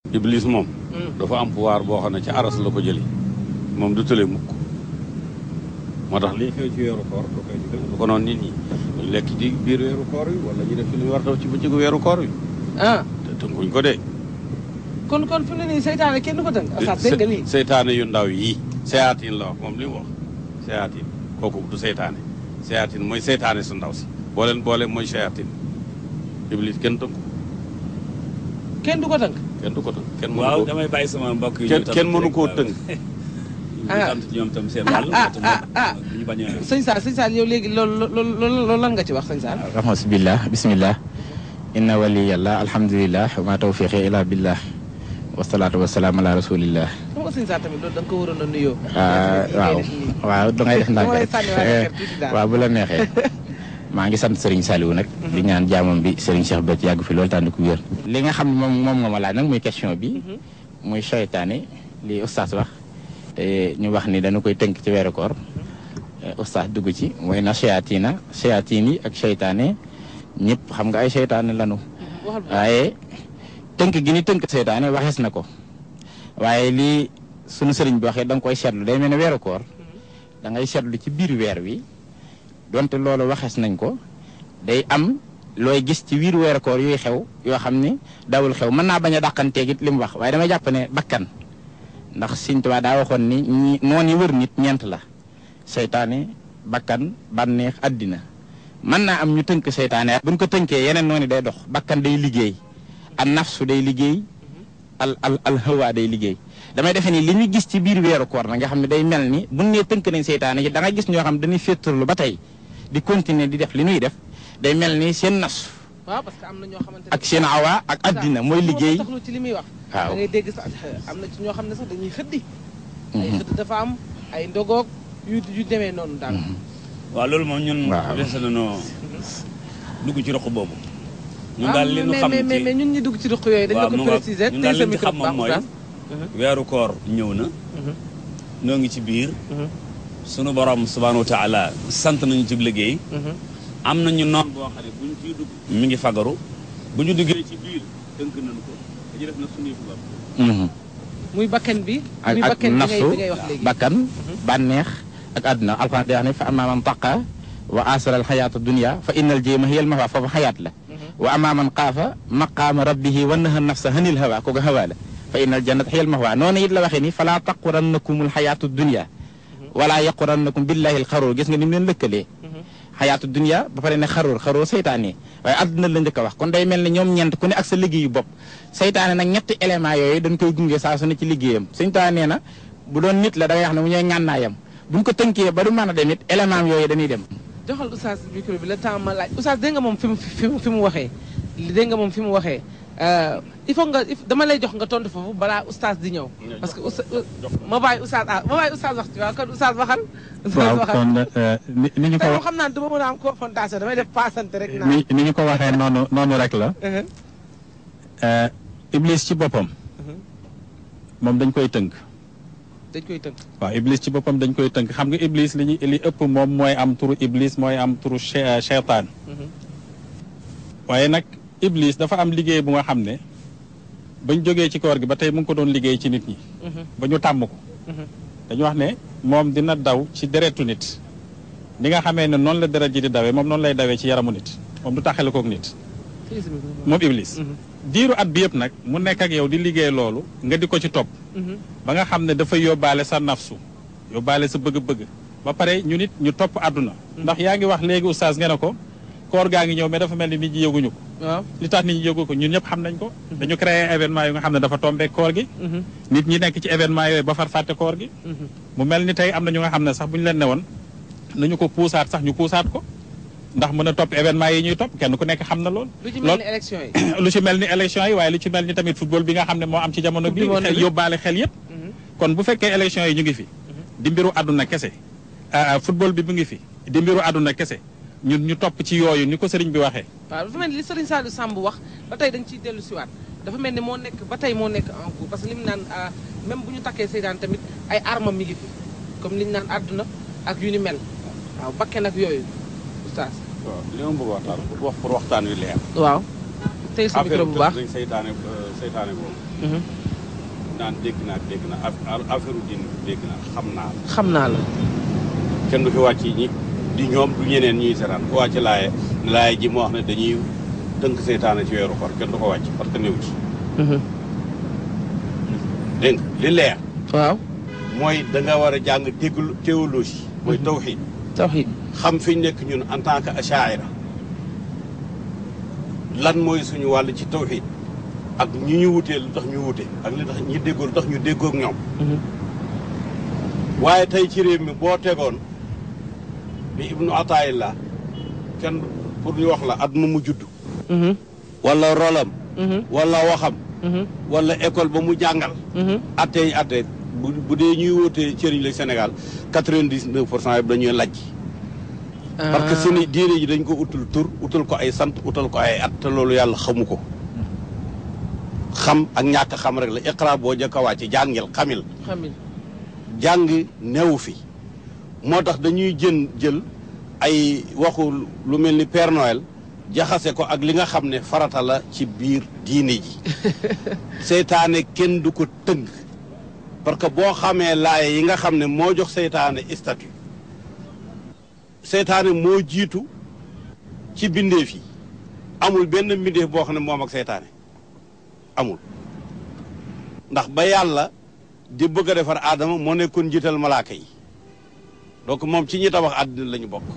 iblis moom dafa am pouvoir boo xam ne ci aras la ko jëli moom du tële mukk moo tax lii xew ci weeru koor du koy du ko noonu nit ñi ñu lekk ci biir weeru koor wi wala ñu def fi lu ñu war a def ci bëccëgu weeru koor wi ah te tënkuñ ko de kon kon fi mu ne nii seytaane kenn du ko tënk Oustaz dégg nga lii seytaane yu ndaw yi seyaatin la wax moom li mu wax seyaatin kooku du seytaane seyaatin mooy seytaane su ndaw si boo leen boole mooy seyaatin iblis kenn tënku kenn du ko tënk kenn du ko tënk kenn mënu waaw ko damay bàyyi sama mbokk yi. kenn kenn mënu koo tënk ñu sant ñoom tam seen wàll. ah ah ah ñu bañ a. sëñ Saal sëñ Saal yow léegi loolu loolu loolu lan nga ci wax sëñ Saal rahmatubillah bismillah inna waliyallah alhamdulillah wa ma tawfiqi ila billah wasalaatu wasalaam ala rasulillah xam nga sëñ Saal tamit loolu da nga ko waroon a nuyoo ah waaw waaw da ngay def ndànk dama lay rek sànni waaye xeer tuuti daal waaw bu la neexee maa ngi sant Serigne Saliou nag di ñaan jaamam bi Serigne Cheikh Béthio yàgg fi loolu tànn ku wér li nga xam ne moom moom nga ma laaj nag muy question bi muy seytaane li oustaz wax te ñu wax ni dañu koy tënk ci weeru koor oustaz dugg ci mooy na seyaatina seyaatiin yi ak seytaane ñëpp xam nga ay seytaane lanu waxal bu waaye tënk gi ni tënk seytaane waxees na ko waaye lii sunu sëriñ bi waxee da nga koy seetlu day mel ne weeru koor da ngay seetlu ci biir weer wi donte loolu waxees nañ ko day am looy gis ci biir weeru koor yuy xew yoo xam ni dawul xew mën naa bañ a dàqanteeg it li mu wax waaye damay jàpp ne bakkan ndax Sëriñ Tuubaa daa waxoon ni ñi noon yi wër nit ñeent la seytaane bakkan bànneex àddina mën naa am ñu tënk seytaane buñ ko tënkee yeneen noonu day dox bakkan day liggéey al nafsu day liggéey al al al hawa day liggéey damay defe ni li ñu gis ci biir weeru koor na nga xam ne day mel ni buñ nee tënk nañ seytaane yi da nga gis ñoo xam dañuy féetarlu ba tey di continuer di def li ñuy def day mel ni seen nafsu waaw parce que am na ñoo xamante ne ak seen awa ak àddina mooy liggéey taxlu ci li muy wax waaw da ngay dégg sax am na ci ñoo xam ne sax dañuy xëddi ay xëdd dafa am ay ndogoog yu yu demee noonu daal waaw loolu moom ñun. Waaw. des nañoo dugg ci roq boobu. ñun Ah, daal li ñu mais xam mais mais ci mais ñun ñi dugg ci duq yooyu dañ la waaw ko mu nga préciser ñun tey daal sa li ñu micro xam bu moom baax mooy. Oustaz. weeru koor ñëw na. noo ngi ci biir. sunu borom subhaanahu wa taala sant nañu ci liggéey. am nañu noon boo xam ne buñ ciy dugg. mi ngi fagaru bu ñu duggee ci biir tënk nañu ko dañuy def na suñuy fubar. Mhm. muy bakkan bi ak muy ak bakkan bi ngay nafsu bi ngay wax léegi bakkan bànneex ak àdduna alxuraan day wax ne fa amma man taqa wa asara alxayaata dunia fa innal jéema hiyal mawa foofu xayaat la wa amma man xaafa maqaama rabbihi wa naha nafsa hanil hawa kooku hawa la fa innal jannata hiyal mawa noonu it la waxee ni falaa taqurannakum alxayaatu dunia wala yaqurannakum billahi alxaruur gis nga ni mu leen lëkkalee xayaatu dunia ba pare ne xaruur xaruur seytaane waaye àdduna la njëkk a wax kon day mel ne ñoom ñeent ku ne ak sa liggéeyu bopp seytaane nag ñetti éléments yooyu dañ koy gunge saa su ne ci liggéeyam seytaane nee na bu doon nit la da ngay wax ne mu ñooy ngànnaayam buñ ko tënkee ba du mën a dem it élément yooyu dañuy dem joxal Oustaz micro bi le temps ma laaj Oustaz dégg nga moom fi mu fi mu fi mu waxee dégg nga moom fi mu waxee euh, il faut nga il- dama lay jox nga tontu foofu balaa Oustaz di ñëw parce que Oustaz ma bàyyi Oustaz ah ma bàyyi Oustaz wax ci waaw kon Oustaz waxal Oustaz waaw waxal kon eh, ni ni ñu ko tey moom wax xam naa du ma mën a am confrontation damay def paasante rek naa ni ni ñu ko waxee noonu noonu rek la Uh-huh. eh, Iblis ci boppam moom dañ koy tënk dañ koy tënk waaw Iblis ci boppam dañ koy tënk xam nga Iblis li ñu li ëpp moom mooy am turu Iblis mooy am turu che- cheytaan waaye nag Iblis dafa am liggéey bu nga xam ne bañ jógee ci koor gi ba tey mu ngi ko doon liggéey ci nit ñi ba ñu tàmm ko dañu wax ne moom dina daw ci deretu nit ni nga xamee ne noonu la deret ji di dawee moom noonu lay dawee ci yaramu nit moom du taxale kook nit Tey sa micro. moom Iblis diiru at bi yëpp nag mu nekk ak yow di liggéey loolu nga di ko ci topp Mhm. ba nga xam ne dafay yóbbaale sa nafsu yóbbaale sa bëgg-bëgg ba pare ñu nit ñu topp àdduna ndax yaa ngi wax léegi oustaz ngeen ne ko koor gaa ngi ñëw mais dafa mel ni nit ñi yëguñu ko waaw li tax nit ñi yëgu ko ñun ñëpp xam nañ ko dañu créé événement yu nga xam ne dafa tombé koor gi Mhm. nit ñi nekk ci événement yooyu ba far fàtte koor gi Mhm. mu mel ni tey am na ñu nga xam ne sax bu ñu leen ne woon nañu ko puusaat sax ñu puusaat ko ndax mën a topp événement yi ñuy topp kenn ku nekk xam na lool lu ci mel ni élection yi lu ci mel ni élection yi waaye lu ci mel ni tamit football bi nga xam ne moo am ci jamono Coupe bi du monde xel bi. yóbbaale xel yépp Mhm. kon bu fekkee élection yi ñu ngi fi di mbiru àdduna kese ah, football bi mu ngi fi di mbiru àdduna kese ñun ñu topp ci yooyu ni ko sëriñ bi waxee waaw dafa mel ni li Serigne Saliou Samb wax ba tey dañ ciy dellu siwaat dafa mel ni moo nekk ba tey moo nekk en cours parce que li mu naan ah, même bu ñu takkee seytaan tamit ay armam mi ngi fi comme li ñu naan àdduna ak yu ni mel waaw bakken ak yooyu oustaz waaw li ma bëgg waxtaan pour wax pour waxtaan wi leer waaw tey sa micro bu baax dañ seytaane seytaane boobu Mhm. naan dégg naa dégg naa af- affaire din dégg naa xam naa la xam naa la kenn du fi wàcc ñi di ñoom du ñeneen ñuy seetaan ku wàcc laaye laaye ji moo wax ne dañuy tënk seytaane ci weeru koor kenn du ko wàcc parce que néew ci dégg nga li leer waaw mooy da nga war a jàng déglu théologie mooy tawxiid tawxiid xam fi ñu nekk ñun en tant que achaira lan mooy suñu wàll ci tawxiid ak ñi ñu wutee lu tax ñu wute ak li tax ñi déggoo lu tax ñu déggoog ñoom waaye tey ci réew mi boo tegoon bi ibnu ataayillah kenn pour ñu wax la at mu mu judd wala rolam wala waxam wala école ba mu jàngal atte yi atte bu bu dee ñuy wóotee cëriñ la Sénégal quatre-vingt-dix-neuf pour cent yëpp dañuy lajj parce que seeni diine ji dañ ko utul tur utal ko ay sant utal ko ay at te loolu yàlla xamu ko xam ak ñàkk xam rek la iqra boo jëkk a wàcc jàngil xamil xamil jàng newu fi moo tax dañuy jën jël ay waxu lu mel ni Père Noël jaxase ko ak li nga xam ne farata la ci biir diine ji seytaane kenn du ko tënk parce que boo xamee laaye yi nga xam ne moo jox seytaane statut seytaane moo jiitu ci bindeef yi amul benn mbindeef boo xam ne moom ak seytaane amul ndax ba yàlla di bëgg a defar aadama moo nekkoon njiital malaaka yi donc moom ci ñi tabax àddina la ñu bokk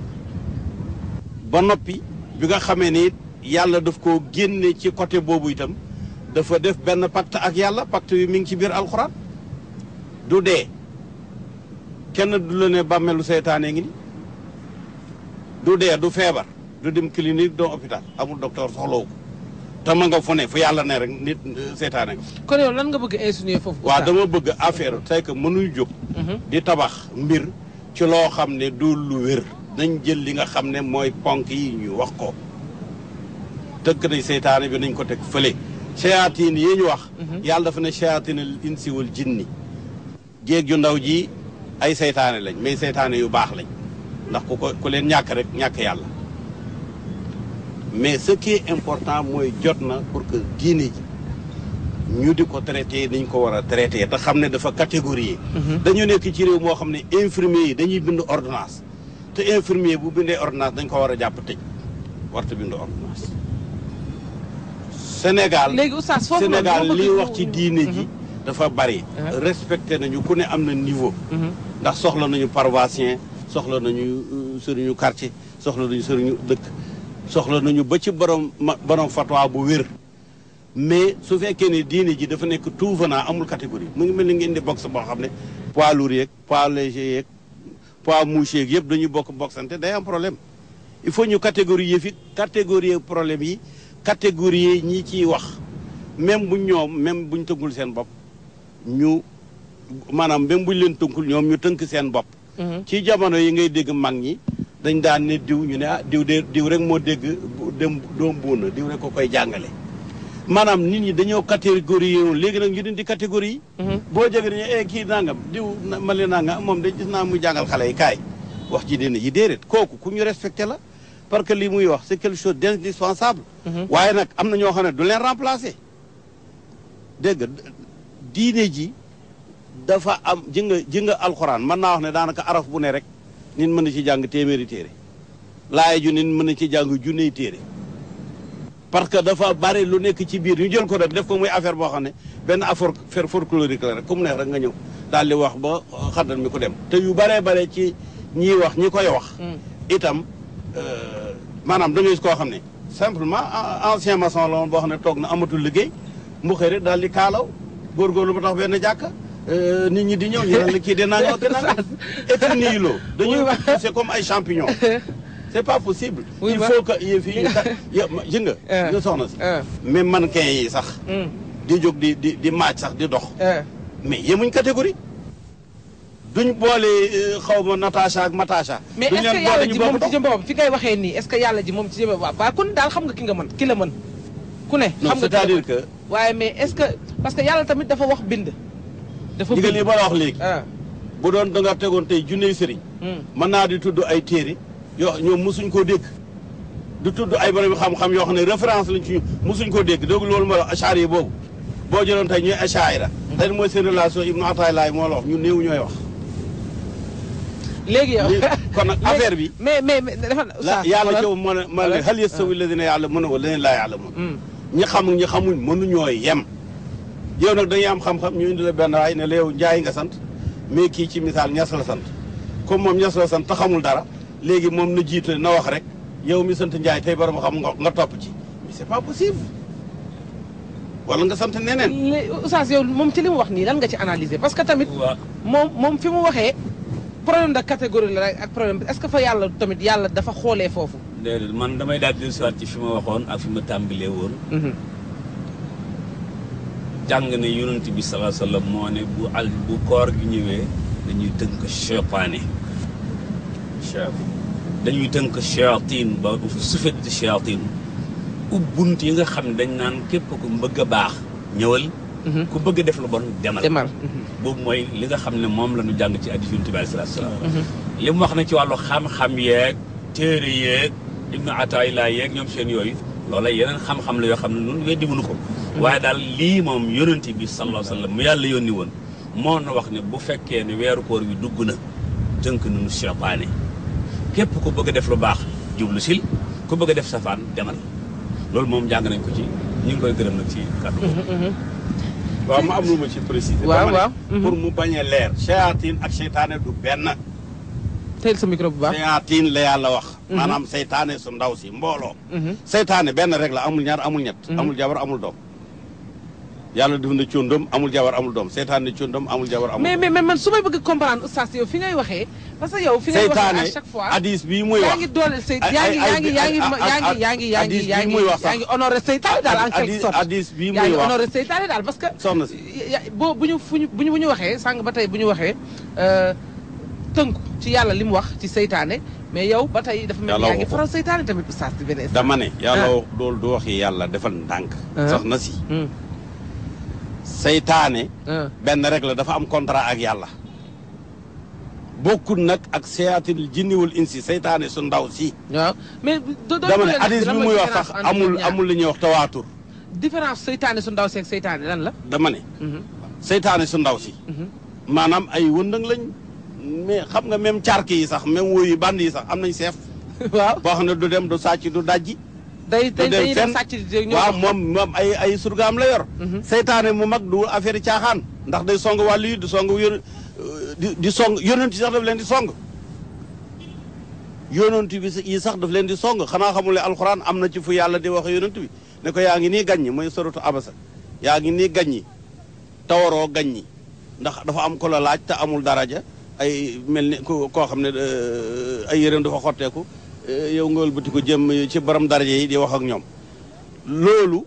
ba noppi bi nga xamee ni it yàlla daf koo génne ci côté boobu itam dafa def benn pacte ak yàlla pacte bi mi ngi ci biir alxuraan du dee kenn du la ne bàmmeelu seytaane ngi ni du dee du feebar du dem clinique doo hôpital amul docteur soxlawu ko te ma nga fu ne fu yàlla ne rek nit seytaane nga kon yow lan nga bëgg insinuer foofu waaw Oustaz? dama bëgg affaire c'est que mënuñ jóg di tabax mbir ci loo xam ne du lu wér nañ jël li nga xam ne mooy ponk yi ñu wax ko tëkk nañ seytaane bi nañ ko teg fële shayatin yi ñu wax yàlla dafa ne shayatinal insi wal jinni jéeg ju ndaw ji ay seytaane lañ mais seytaane yu baax lañ ndax ku ko ku leen ñàkk rek ñàkk yàlla mais ce qui est important mooy jot na pour que diine ji ñu di ko traité niñ ko war a traité te xam ne dafa catégorie dañu nekk ci réew moo xam ne infirmier yi dañuy bind ordonnance te infirmier bu bindee ordonnance dañ ko war a jàpp tëj warta bind ordonnance Sénégal léegi Oustaz foofu noonu Sénégal dama bëgg li ñu- wax ci diine ji dafa bari Uh-huh. respecté nañu ku ne am na niveau ndax soxla nañu paroissien soxla nañu euh, sëriñu quartier soxla nañu sëriñu dëkk soxla nañu ba ci borom ma borom fatwa bu wér mais su fekkee ne diine ji dafa nekk tout venant amul catégorie mu ngi mel ni ngeen di boxe boo xam ne poids lourd yeeg poids léger yeeg poids mouche yeeg yëpp dañuy bokk boxante day am problème il faut ñu catégorie yi fi catégorie problème yi catégorie ñi ciy wax même bu ñoom même buñ tënkul seen bopp ñu maanaam même buñ leen tënkul ñoom ñu tënk seen bopp ci jamono yi ngay dégg mag ñi dañ daan ne diw ñu ne ah diw de diw rek moo dégg bu- dem doom buuna diw rek ko koy jàngale maanaam nit ñi dañoo catégorie yoon léegi nag ñu dindi catégorie yi boo jege dañu eh kii nangam diw na- ma leen nangam moom de gis naa muy jàngal xale yi kaay wax ji dina yi déedéet kooku ku ñu respecté la parce que lii muy wax c'est quelque chose d'indispensable waaye nag am na ñoo xam ne du leen remplacer dégg nga diine ji dafa am ji nga ji nga alxuraan mën naa wax ne daanaka araf bu ne rek nit mën na ci jàng téeméeri téere laaya ju nit mën na ci jàng junney téere parce que dafa bari lu nekk ci biir ñu jël ko rek def ko muy affaire boo xam ne benn affaire affaire folklorique la rek ku mu neex rek nga ñëw daal di wax ba xaddal mi ko dem te yu baree bare ci ñiy wax ñi koy wax itam euh, maanaam da ngay gis koo xam ne simplement a- ancien maçon la woon boo xam ne toog na amatul liggéey mu xëy rek daal di kaalaw góorgóorlu ba tax benn jàkka euh, nit ñi di ñëw ñu ne la kii de nanga ak nanga et puis nii loo dañuy Oui, wa- c'est comme ay champignons c'est pas possible Oui, il wa- faut que yëf yi ñu ta yo- ma- ji nga Euh. nga soxna si Euh. même mannequin yi sax Mm. di jóg di di di maaj sax di dox Eh, mais yemuñ catégorie duñ boole euh, xaw ma Natacha ak Matacha mais duñ est-ce que leen yàlla boole ji ñu moom bokk ci jëm boppam fi ngay waxee nii est-ce que yàlla ji moom ci jëm boppam waaw ku ne daal xam nga ki nga mën ki la mën ku ne non xam nga ki la c'est-à-dire mën. que waaye mais est-ce que parce que yàlla tamit dafa wax bind dafa digal li bind ma la wax léegi ah bu doon da nga tegoon tey junney sëriñ mm. mën naa di tudd ay téere yoo ñoom mosuñ koo dégg du tudd ay borom xam-xam yoo xam ne référence lañ ci ñu mosuñ koo dégg dégg loolu ma la achaari yi boobu boo jëloon tey ñuy achaira tey mooy seen relation Ibnu Ataay Laay moo la wax ñu néew ñooy wax léegi yow Léegi, kon nag léegi- affaire bi- mais mais mais dafa la oustaz yàlla xoolal. ci moo ne ma ne hal yastawi alladina ya'lamuuna wa alladina laa ya'lamuun Hmm. ñi xam ñi xamuñ mënuñoo yem yow nag dañuy am xam-xam ñu indi la benn waay ne la yow njaay nga sant mais kii ci misaal ñas la sant comme moom ñas la sant te xamul dara léegi moom na jiite na wax rek yow mi sant njaay tey borom xam nga nga topp ci mais c'est pas possible wala nga sant neneen léegi oustaz yow moom ci li mu wax nii lan nga ci analyser parce que tamit waaw moom moom fi mu waxee problème de catégorie la rek ak problème bi est-ce que fa yàlla tamit yàlla dafa xoolee foofu. déedéet man damay daal di dellusiwaat ci fi ma waxoon ak fi ma tàmbalee woon jàng ne yonent bi salaa sallam moo ne bu al bu koor gi ñëwee dañuy tënk cheytaane dañuy tënk shayatin ba sufet di shayatin ubbunt yi nga xam ne dañ naan képp ku bëgg a baax ñëwal ku bëgg a def lu bon demal demal. boobu mooy li nga xam ne moom la ñu jàng ci hadiis yonent bi alayhi salaatu salaam li mu wax na ci wàllu xam-xam yeeg téere yeeg ibnu ataayilaa yeeg ñoom seen yooyu loola yeneen xam-xam la yoo xam ne ñun weddi mënu ko waaye daal lii moom yonent bi sallallahu alayhi wa sallam mu yàlla yónni woon moo na wax ne bu fekkee ne weeru koor wi dugg na tënk nañu seytaane képp ku bëgg a def lu baax jublu sil ku bëgg a def safaan demal loolu moom jàng nañ ko ci ñu ngi koy gërëm nag ci kàddu boobu waaw ma am lu ma ci préciser waaw, dama ne waaw. Mhm. pour mu bañ a leer shayatin ak seytaane du benn teel sa micro bu baax. shayatin la yàlla wax maanaam seytaane su ndaw si mbooloo Mhm. seytaane benn rek la amul ñaar amul ñett amul jabar amul doom yàlla def na cóndom amul jabar amul doom seytaane cóndom amul jabar amul mais doom mais mais man su may bëgg comprendre oustaz yow fi ngay waxee parce que yow fi ngay waxee seytaane à chaque fois. hadis bii muy yaa wax ngi dooleel say ay- yaa ngi ay- yaa ngi yaa ngi ay- yaa ngi yaa ngi yaa ngi hadis yaa bii ngi muy wax sax. yaa ngi honoré seytaane daal en quelque hadis sorte. hadis bii yaa muy ngi wax honoré seytaane daal parce que. soxna si ya- boo bu ñu fu ñu bu ñu bu ñu waxee sànq ba tey bu ñu waxee euh, tënku ci yàlla li mu wax ci seytaane mais yow ba tey dafa mel ni Yàlla yaa ngi waxu ko. faral seytaane tamit oustaz di beneen. dama ne yàlla Ah. wax loolu du waxi yàlla defal ndànk Ah. soxna si Hmm, seytaane ah. benn rek la dafa am contrat ak yàlla bokkul nag ak seyatil jinniwul insi seytaane su ndaw si waaw mais do do dama ne hadis bi muy wax sax amul amul li ñuy wax tawaatur différence seytaane su ndaw seeg seytaane lan la. dama ne Mhm, seytaane su ndaw si mhm. maanaam ay wëndëng lañ mais xam nga même cark yi sax même woyu band yi sax am nañ seef waaw boo xam ne du dem du sàcc du dajji day du day dem dañuy dem fenn. sàcc di ñëw waaw moom moom ay ay surgaam la yor Mhm. seytaane mu mag du affaire yi caaxaan ndax day song wàllu yi di song yón di di song yonent yi sax daf leen di song yonent bi yi sax daf leen di song xanaa xamul ne alxuraan am na ci fu yàlla di wax yonent bi ne ko yaa ngi nii gaññi mooy soratu abasa yaa ngi nii gaññi tawaroo gaññi ndax dafa am ko la laaj te amul daraja ay mel ni ku koo xam ne euh, ay yéreem dafa xotteeku euh, yow nga wëlbati ko jëm ci borom daraja yi di wax ak ñoom loolu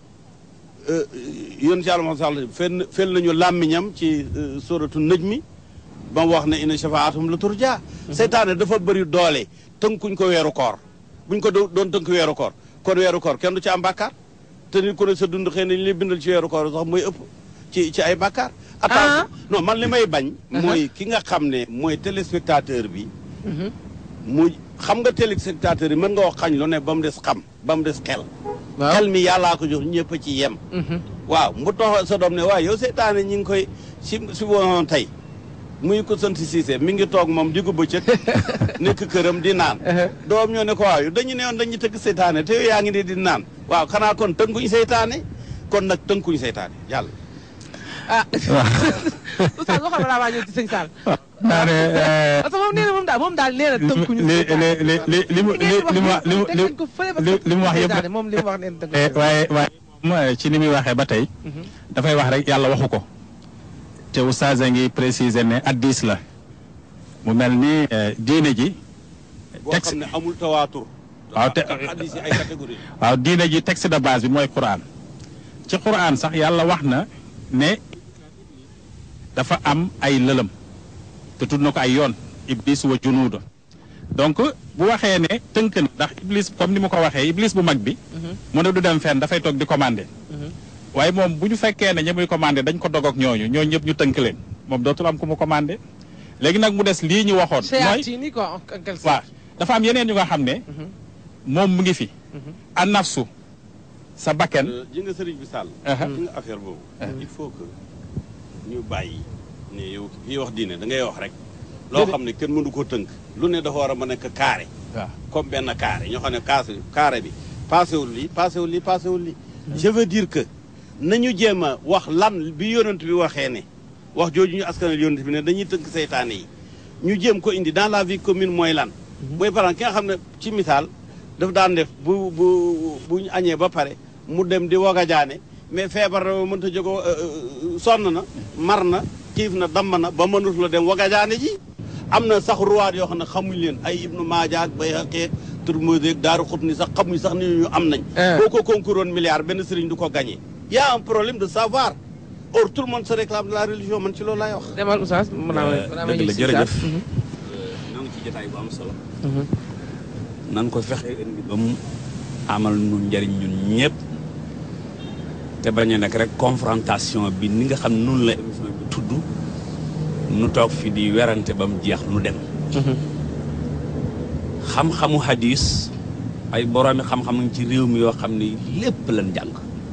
yoon ci yàlla moo sax fenn fel nañu làmmiñam ci euh, suratu nëj mi ba mu wax ne inna shafaatum la turja seytaane dafa bëri doole tënkuñ ko weeru koor buñ ko do- doon tënk weeru koor kon weeru koor kenn du ci am bàkkaar te nit ku ne sa dund xëy na ñu lay bindal ci weeru koor sax mooy ëpp ci ci ay bàkkaar attention non man li may bañ mooy ki nga xam ne mooy téléspectateur bi mu xam nga téléspectateur yi mën nga wax xañ lu ne ba mu des xam ba mu des xel waaw xel mi yàllaa ko jox ñëpp a ci yem Mhm. waaw mu tox sa doom ne waaw yow seytaane ñi ngi koy si si woon tey muy ko sant Cissé mi ngi toog moom diggu bëccëg nekk këram di naan doom ñoo ne ko waaw yow dañu ne woon dañuy tëgg seytaane te yow yaa ngi ne di naan waaw xanaa kon tënkuñ seytaane kon nag tënkuñ seytaane yàlla ah oustaz waxal balaa maa ñëw ci sëñ Sall naa ne parce que moom nee na moom daal moom daal nee na tënkuñu li li li li li mu li li mu wax li mu teg nañ ko fële parce li que li mu wax yëpp seytaane moom li mu wax nee na tënkuñu Eh, waaye waaye moom ci ni muy waxee ba tey dafay wax rek yàlla waxu ko te oustaz a ngi préciser ne addis la mu mel ni eh, diine ji boo texte xam ne amul tawaatur waaw te hadis yi ay catégorie waaw diine ji texte de base bi mooy Qur'an ci Qur'an sax yàlla wax na ne dafa am ay lëlëm te tudd na ko ay yoon iblis wa junuuda donc bu waxee ne tënk na ndax iblis comme ni mu ko waxee iblis bu mag bi mu ne du dem fenn dafay toog di commandé waaye moom bu ñu fekkee ne ña muy commandé dañ ko dog ak ñooñu ñooñu ñëpp ñu tënk leen moom dootul am ku mu commandé léegi nag mu des lii ñu waxoon mooy Seytaane quoi en quelque sorte waaw dafa am yeneen yu nga xam ne moom mu ngi fi an nafsu sa bakken ji nga sëriñ bi sàll Aha. ji nga affaire boobu il faut que ñu bàyyi ne yow fii wax diine da ngay wax rek loo xam ne kenn mënu ko tënk lu ne dafa war a mën a nekk carré waaw comme benn carré ñoo xam ne kaas carré bi paasewul lii paasewul lii paasewul lii je veux dire que nañu jéem a wax lan bi yonent bi waxee ne wax jooju ñu askanal yonent bi ne dañuy tënk seytaane yi ñu jéem ko indi dans la vie commune mooy lan mooy par exemple ki nga xam ne ci misaal daf daan def bu bu bu ñu añee ba pare mu dem di wog a jaane mais feebar na mënta jógo sonn na mar na xiif na damm na ba mënut la dem wog a jaane ji am na sax ruwaat yoo xam ne xamuñ leen ay ibnu maaja ak bay xaqeeg turmose ak daaru xut ni sax xamuñ sax ni ñu am nañ Ah. boo ko concouroon milliard benn sëriñ du ko gagné y a un problème de savoir or tout le monde se réclame de la religion man ci loolu laay wax demal oustaz mën naa ma mën naa ma dëgg ñëw la si jërëjëf oustaz. Mhm. ñoo ngi ci jotaay bu am solo Mhm. nan ko fexe indi ba mu amal nu njariñ ñun ñëpp te bañ a nekk rek confrontation bi ni nga xam ne noonu la émission bi tudd nu toog fi di werante ba mu jeex nu dem Mhm. xam-xamu hadis ay boroomi xam-xam nañ ci réew mi yoo xam ne lépp lañ jàng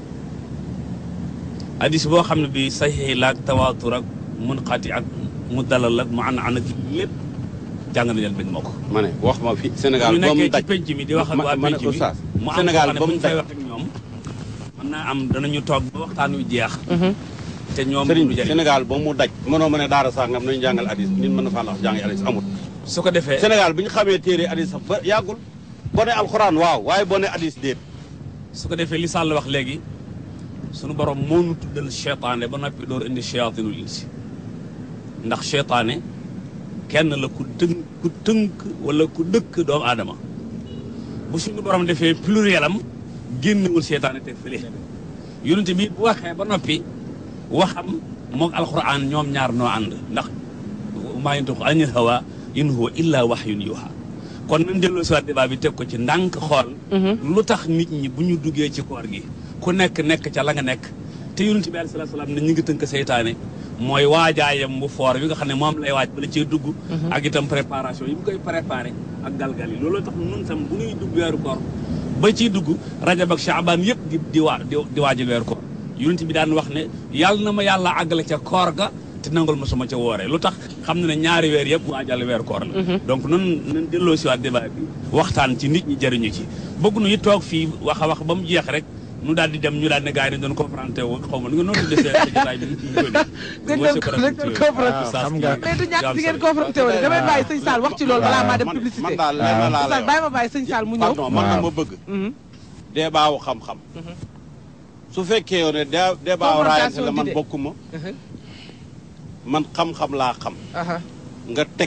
hadis boo xam ne bi saxiix la ak tawaatur ak munqati ak mu dalal ak mu an an ak lépp jàng nañ leen bañ moo ko ma ne wax ma fi Sénégal ñu ba mu nekkee ci daj penc mi di wax ak ma- waa ma ne penc mi oustaz, mu am Sénégal Sénégal ba ba mu mu fay daj. wax ak ñoom mën naa am danañu toog ba waxtaan wi jeex Mhm. te ñoom sëriñ du bi jëriñ Sénégal ba mu daj mënoo ma ne daara sangam nañu jàngal hadis nit mën na faa la wax jàngi hadis amul su ko defee Sénégal bi ñu xamee téere hadis sax ba yàggul boo ne alxuraan waaw waaye boo ne hadis déet su ko defee li Sall wax léegi sunu borom moo nu tuddal cheytaane ba noppi door indi cheyaatinul insi ndax cheytaane kenn la ku tënk ku tënk wala ku dëkk doomu aadama bu suñu borom defee pluriel am génnewul cheytaane te fële yonente bi bu waxee ba noppi waxam moog alquran ñoom ñaar noo ànd ndax maa yantiqu anil hawa in huwa illa wahyun yuha kon nañ delloo si waat débat bi teg ko ci ndànk xool lu tax nit ñi bu ñu duggee ci koor gi ku nekk nekk ca la nga nekk te yonent bi alayhi salaatu salaam ne ñu ngi tënk seytaane mooy waajaayam bu foor bi nga xam ne moom lay waaj bala cee dugg ak itam préparation yi mu koy préparé ak galgal yi loolu tax nun tam bu ñuy dugg weeru koor ba ciy dugg rajab ak chaabaan yëpp di di waa di di waajal weeru koor yonent bi daan wax ne yàlla na ma yàlla àggale ca koor ga te nangul ma suma ca wooree lu tax xam na ne ñaari weer yëpp waajal weeru koor la donc nun nan delloo si waat débat bi waxtaan ci nit ñi jëriñu ci bëgg nu it toog fii wax a wax ba mu jeex rek nu daal di dem ñu daal ne gars yi dañ doon confronté wu xaw ma nu nga noonu tuddee seen jotaay bi dañ doon dañ doon confronté xam nga mais du ñàkk di ngeen confronté woon damay bàyyi sëñ Sall wax ci loolu balaa maa dem man publicité man daal lenn laa lay oustaz wax bàyyi ma bàyyi sëñ Sall mu ñëw pardon man na Waaw. ma bëgg Mhm. débat wu xam-xam su fekkee yow ne dé- débat wu raayante la man d'idées. bokkuma Mhm. man xam-xam laa xam Aha. nga teg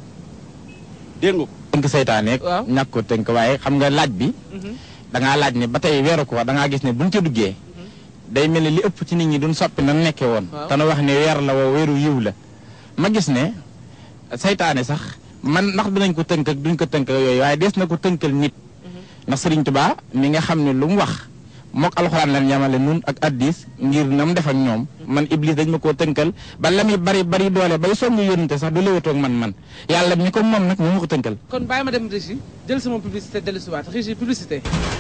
dégg nga ko tënk seytaane Waaw. ñàkk ko tënk waaye xam nga laaj bi Mhm. da ngaa laaj ne ba tey weeru ko da ngaa gis ne buñ ca duggee day mel ne li ëpp ci nit ñi duñ soppi nan nekkee woon Waaw. te nu wax ne weer la woo weeru yiw la ma gis ne seytaane sax man ndax dinañ ko tënk ak duñ ko tënk ak yooyu waaye des na ko tënkal nit ndax Sëriñ Tuubaa mi nga xam ne lu mu wax mook alxuraan lan yamale nun ak addis ngir na mu def ak ñoom man iblis dañ ma koo tënkal ba la muy bari bari doole bay songu yónnante sax du léwatoog man man yàlla mi ko moom nag moo ma ko tënkal kon bàyyi ma dem régie jël sama publicité dellu si waat régie publicité